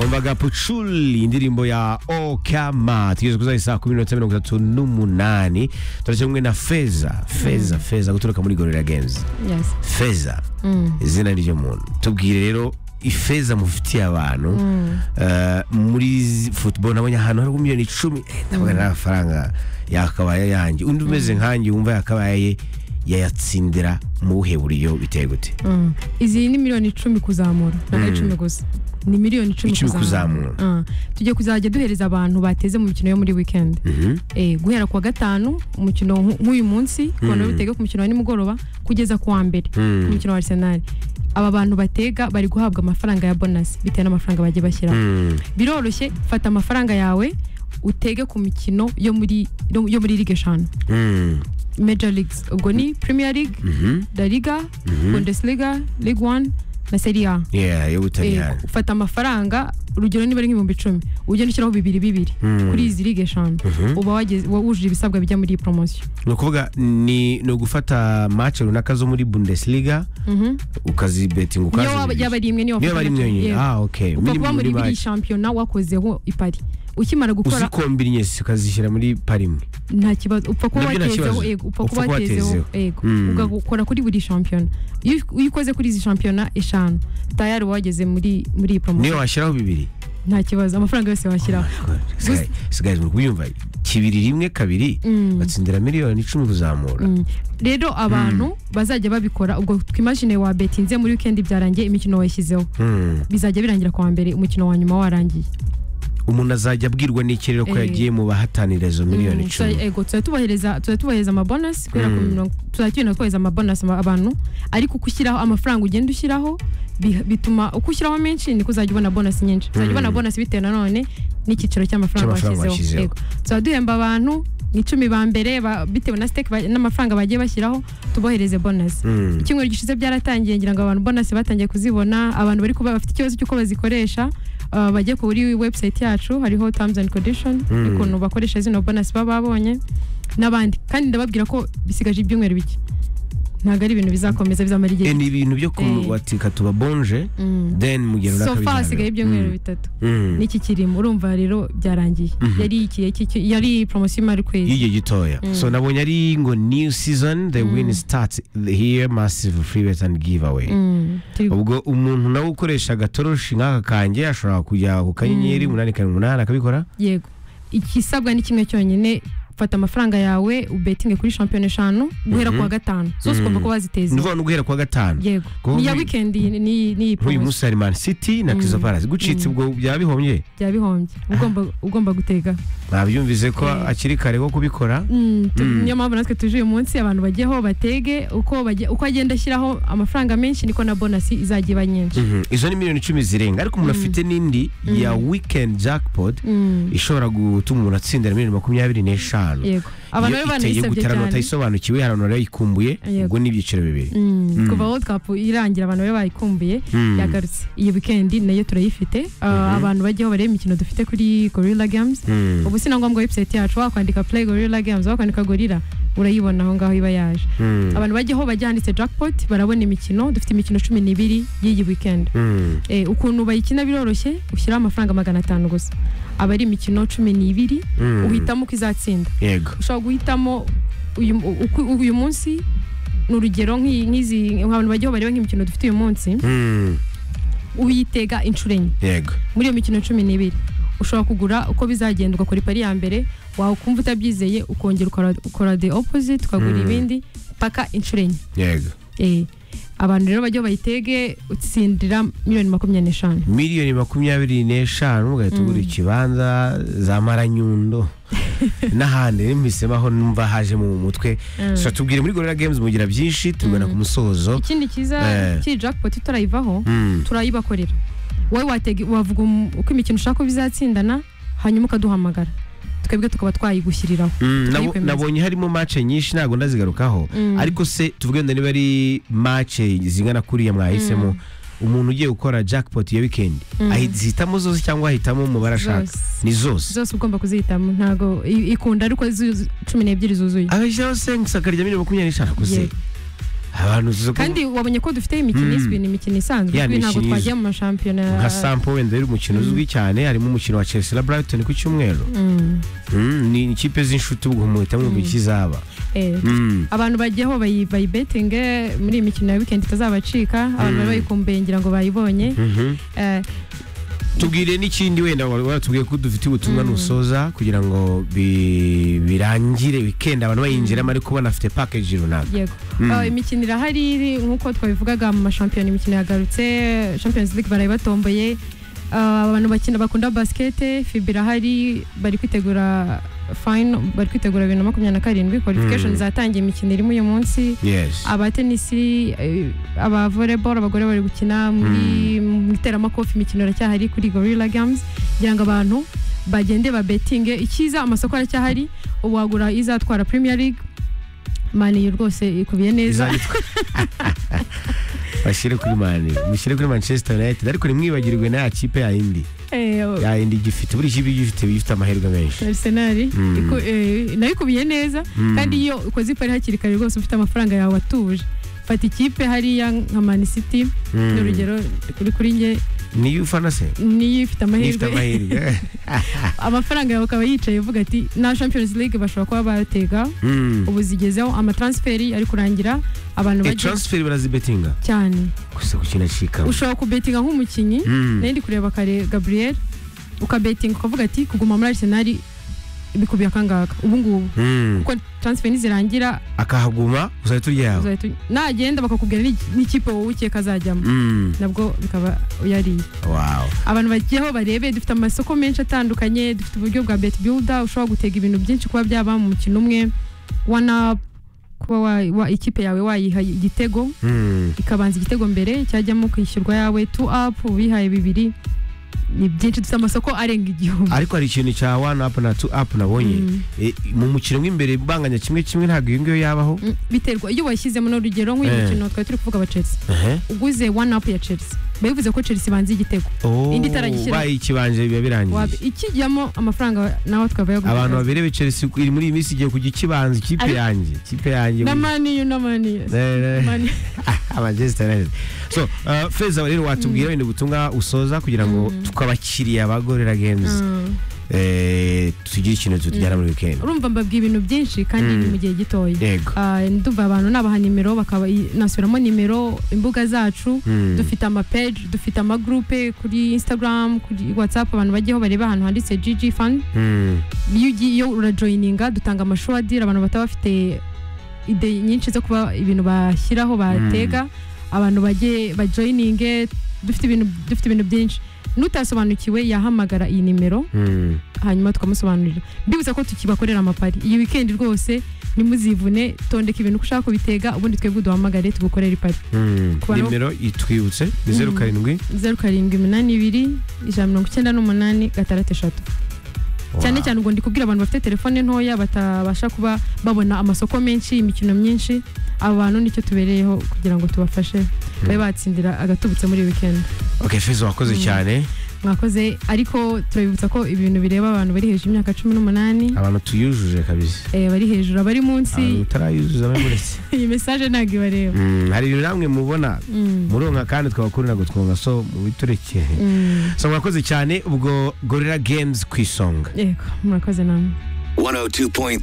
Olvaga Pucciulli indirimbo ya Okama tugeze ku isaha saa kumi n'iminota mirongo itatu n'umunani turacyari kumwe na Feza Feza Feza guturuka muri Gorilla Games Yes. Feza izina ry'uyu muntu tubwire rero ifeza mufitiye abantu eh, muri zi- football nabonye ahantu hari miliyoni icumi eh, ntabwo ari amafaranga yakabaye yanjye undi umeze nkanjye wumva yakabaye yayatsindira mu buhe buryo biteye gute Mm. izi ni miliyoni icumi kuzamura ntabwo ari icumi gusa ni miliyoni icumi Icumi kuzamura kuzamura. Mm. tugiye kuzajya duhereza abantu bateze mu mikino yo muri weekend Eh, guhera ku wa gatanu umukino nk- nk'uyu munsi kubona bitega ku mukino wa nimugoroba kugeza ku wa mbere Mm. ku mukino wa arsenal aba bantu batega bari guhabwa amafaranga ya bonasi bitewe n'amafaranga bagiye bashyiraho Mm. biroroshye fata amafaranga yawe utege ku mikino yo muri yo muri ligue eshanu Mm. major leagues ubwo ni premier league Mhm. la liga bundesliga ligue one na serie a Yeah, yo butaliyani Eh, ufata amafaranga urugero niba ari nk'ibihumbi icumi ugenda ushyiraho bibiri bibiri kuri izi ligue eshanu uba wageze- wa- wujuje ibisabwa bijya muri iyi poromosiyo ni ukuvuga ni ni ugufata match runaka zo muri bundesliga ukazibetinga niyo waba- yaba ukazibirisha ari imwe niyo niyo wafata bari imwe amafaranga. yonyine Yeah. ah okay upfa kuba muri biriya match shampiyona wakozeho ipari ukimara gukora uzikombinye ukazishyira muri parimwe nta kibazo upfa kuba Nabyo nta watezeho kibazo. yego upfa Upfa kuba kuba watezeho watezeho. yego Mm. ugakora kuri buri shampiyona iyo iyo ukoze kuri izi shampiyona eshanu tayari wageze muri muri iyi niyo poromosiyo washyiraho bibiri nta kibazo amafaranga yose washyiraho Gusa- sigaye muri kubyumva kibiri rimwe kabiri batsindira miliyoni icumi kuzamura Mm. rero abantu bazajya babikora ubwo twimagine wa betinze muri wikendi byarangiye imikino wayishyizeho Mm. bizajya birangira ku wa mbere umukino wa nyuma warangiye umuntu azajya abwirwa n'iki rero ko Eh. yagiye mu bahatanira izo miliyoni Mm, icumi tuza- ego tuzajya tubahereza tuzajya tubahereza amabonasi kubera ko Mm. mirongo- tuzajya tugenda twohereza amabonasi ama- abantu ariko uko ushyiraho amafaranga ugenda ushyiraho bi- bituma uko ushyiraho menshi niko uzajya ubona bonasi nyinshi uzajya ubona bonasi bitewe nanone n'icyiciro cy'amafaranga Cy'amafaranga washyizeho washyizeho. Ego. tuzajya duhemba abantu icumi ba mbere ba- bitewe na stake ba- n'amafaranga bagiye bashyiraho tubohereze bonasi Mm. icyumweru gishize byaratangiye ngira ngo abantu bonasi batangiye kuzibona abantu bari kuba bafite ikibazo cy'uko bazikoresha uh, bajye kuri website yacu hariho terms and condition ukuntu bakoresha zino bonasi baba babonye n'abandi kandi ndababwira ko bisigaje ibyumweru bike ntabwo ari ibintu bizakomeza bizamara igihe Eh, ni ibintu byo Eh. kubatika tuba bonje Mm. then mu gihe runaka so far bizabera. hasigaye ibyumweru Mm. bitatu Mm. n'iki kirimo urumva rero byarangiye yari ikihe cy'icyo- yari poromosiyo imara ukwezi y'igihe gitoya so nabonye ari ngo new season the win starts here massive free bet and giveaway Mm, turi- ubwo umuntu nawe ukoresha agatoroshi nk'aka kanjye ashobora kujya ku kanyenyeri umunani karindwi umunani akabikora yego igisabwa ni kimwe cyonyine fata amafaranga yawe ubetinge kuri shampiyona eshanu guhera kuwa gatanu zose ugomba kuba ni waziteze ukuvuga no guhera kuwa gatanu yego Kuko ni iya nk'uyu- wikendi ni- ni ni iyi nk'uyu promotion munsi hari man city na kiza palace gucitse ubwo byaba bihombye bya bihombye ugomba ugomba gutega nabyumvise ko Eh. akiri kare ko kubikora Mm, tu- niyo mpamvu natwe tuje uyu munsi abantu bajyeho batege uko bajye- uko agenda ashyiraho amafaranga menshi niko na bonasi izajya iba nyinshi Mhm. izo ni miliyoni icumi zirenga ariko umuntu afite n'indi ya weekend jackpot Mm, ishobora gutuma umuntu atsindira miliyoni makumyabiri n'eshanu yego abantu Iyo rero iteye banayisabye gutera cyane batayisobanukiwe hari abantu barayikumbuye Yego. ubwo ni ibyiciro bibiri Mm, kuva world cup irangira abantu bari bayikumbuye Mm. yagarutse iyi weekend nayo turayifite Uh, abantu bajyaho bareba imikino dufite kuri gorilla games Mm. ubu si na ngombwa website yacu wakwandika play gorilla games wakwandika gorilla urayibona aho ngaho iba yaje Mm. abantu bajyaho bajya handitse jackpot barabona imikino dufite imikino cumi n'ibiri y'iyi weekend Mm. Eh, ukuntu bayikina biroroshye ushyiraho amafaranga magana atanu gusa aba ari imikino cumi n'ibiri Mm. uhitamo uko izatsinda yego ushobora guhitamo uyu, uku- uyu munsi ni urugero nk'iyi- nk'izi abantu bajyaho bareba nk'imikino dufite uyu munsi Mm. uyitega inshuro enye yego muri iyo mikino cumi n'ibiri ushobora kugura uko bizagenda ugakora ipari ya mbere wakumva utabyizeye ukongera ukora- ukora the opposite ukagura Mm. ibindi paka inshuro enye yego Eh, abantu rero bajya bayitege utsindira miliyoni makumyabiri n'eshanu miliyoni makumyabiri n'eshanu ugahita ugura ikibanza za maranyundo n'ahandi rero mpisemo aho numva haje mu mutwe so tubwire muri gorira games mugira byinshi tubibona ku musozo ikindi cyiza Eh. kiri jackpot tutarayivaho Mm. turayibakorera wowe watega wavuga um- uko imikino ushaka ko bizatsindana hanyuma ukaduhamagara twebwe tukaba twayigushyiriraho Mm, nabo- turayikwemeza. nabonye harimo match nyinshi ntabwo ndazigarukaho ariko se tuvuge wenda niba ari match zingana kuriya mwahisemo umuntu ugiye gukora jackpot ya weekend ahitamo zose cyangwa ahitamo umubare ashaka Zose. ni zose zose ugomba kuzihitamo ntago i- ikunda ariko zu- cumi n'ebyiri zuzuye abashyiraho sengi akarya miliyoni makumyabiri n'eshanu gusa Yego. abantu zo kandi wabonye ko dufite imikino izwi ni imikino isanzwe Ya, ni kuko ntabwo imikino izwi. twagiye mu mashampiyona nka sampo wenda yari umukino uzwi cyane harimo umukino wa chelsea na brighton ku cyumweru Mm, Mm, ni ikipe z'inshuti ubwo muhita mwumva ikizaba eh. Mm. abantu bagiye aho bayi- bayibetinge muri iyi mikino ya wikendi itazabacika abantu bari bayikumbengira ngo bayibonye Mhm. Eh, tubwire n'ikindi wenda wari watubwiye ko dufite ubutumwa nusoza kugira ngo bi- birangire wikendi abantu bayinjiramo ariko banafite package runaka yego Mm. Ah, imikino irahari iri nk'uko twabivugaga mu mashampiyona imikino yagarutse champions league baraye batomboye Ah, abantu bakina bakunda basikete fibe irahari bari kwitegura fayino bari kwitegura bibiri na makumyabiri na karindwi kwalifikashoni zatangiye imikino irimo uyu munsi yes abatenisi eh, aba volleyball abagore bari gukina muri mu iteramakofi imikino iracyahari kuri gorilla games kugira ngo abantu bagende babetinge icyiza amasoko aracyahari uwagura izatwara premier league maniyu rwose ikubiye neza Izanditwa- bashyire kuri mani mushyire kuri manchester united ariko ntimwibagirwe na kipe yayindi Eh, yayindi igifite buri kipe igifite igifite amahirwe menshi Arsenal Mm. iku- eh, nayo ikubiye neza Mm. kandi iyo ukoze ipari hakiri kare rwose ufite amafaranga yawe atuje fata ikipe hariya nka man city Mm. ni urugero kuri kuri njye niyo ufana se niyo ifite nifite amahirwe amahirwe amafaranga yawe akaba yicaye uvuga ati na champions league bashobora kuba batega Mm. ubu zigezeho amatransferi ari kurangira abantu Eh, bagiye transfer barazibetinga cyane gusa ku kintu acikamo ushobora kubetinga nk'umukinnyi Mm. nari ndi kureba kare gabriel ukabetinga ukavuga ati kuguma muri arsenal bikubiye akangaka ubu ngubu Mm. kuko transfer nizirangira akahaguma uzahita uryawe uzahita uny- nagenda bakakubwira ni- n'ikipe wowe ukeka azajyamo Mm. nabwo bikaba yariye wow abantu bagiyeho barebe dufite amasoko menshi atandukanye dufite uburyo bwa bet builder ushobora gutega ibintu byinshi kuba byaba mu mukino umwe wana kuba wa- wa- ikipe yawe wayiha igitego Mm. ikabanza igitego mbere cyajyamo kwishyurwa yawe tu up ubihaye bibiri ni byinshi dufite amasoko arenga igihumbi ariko hari ikintu cya one up na two up nabonye Mm. Eh, mu mukino w'imbere banganya kimwe kimwe ntabwo iyo ngiyo yabaho Mm, biterwa iyo washyizemo n'urugero nk'uyu Eh. mukino twari turi kuvuga wa chelsea Ehe. uguze one up ya chelsea bayivuze ko chelsea ibanza igitego Oh, Indi itarayishyira. bayikibanje biba Wab- birangiye ikijyamo amafaranga nawe twaba abantu babirebe chelsea ku- iri muri iyi minsi igiye kujya ikibanza ikipe Ariko- yanjye ikipe yanjye na maniyu na maniyu Eh, eh. Mani- Manchester United. so uh, feza rero watubwira wenda ubutumwa usoza kugira ngo twabakiriya ba gorera games Mm. eh, tugire ikintu tutujyana muri weekend urumva mbabwiye ibintu byinshi kandi Mm. ni mu gihe gitoya yego Ah, ndumva abantu nabaha nimero bakaba nasubiramo nimero imbuga zacu Mm. dufite amapeji dufite amagurupe kuri instagram kuri whatsapp abantu bajyaho bareba ahantu handitse gg fan Mm. iyo ugiye iyo urajoyininga dutanga amashuwadiri abantu bataba bafite ide nyinshi zo kuba ibintu bashyiraho batega abantu bajye bajoyininge dufite ibintu dufite ibintu byinshi n'utasobanukiwe yahamagara iyi nimero Mm. hanyuma tukamusobanurira mbibutsa ko tukibakorera amapari iyi wikendi rwose ntimuzivune tondeka ibintu uko ushaka kubitega ubundi twebwe duhamagare tugukorere ipari Mm. Ku bantu- nimero itwibutse ni zeru Mm. karindwi zeru karindwi iminani ibiri ijana na mirongo icyenda n'umunani gatandatu eshatu cyane Wow. cyane ubwo ndi kubwira abantu bafite telefone ntoya batabasha kuba babona amasoko menshi imikino myinshi abo bantu nicyo tubereyeho kugira ngo tubafashe babe batsindira agatubutse muri iyi weekend okay feza wakoze Mm. cyane mwakoze ariko turabibutsa ko ibintu bireba abantu bari hejuru y'imyaka cumi n'umunani abantu tuyujuje kabisa eh, bari hejuru abari abantu munsi utarayuzuza bamuretse iyi mesaje ntabwo ibareba Mm, hari ibintu namwe mubona muronka kandi twabakundira gutwunga so mubiturekere so mwakoze cyane ubwo gorera games ku isonga yego murakoze namwe 102.3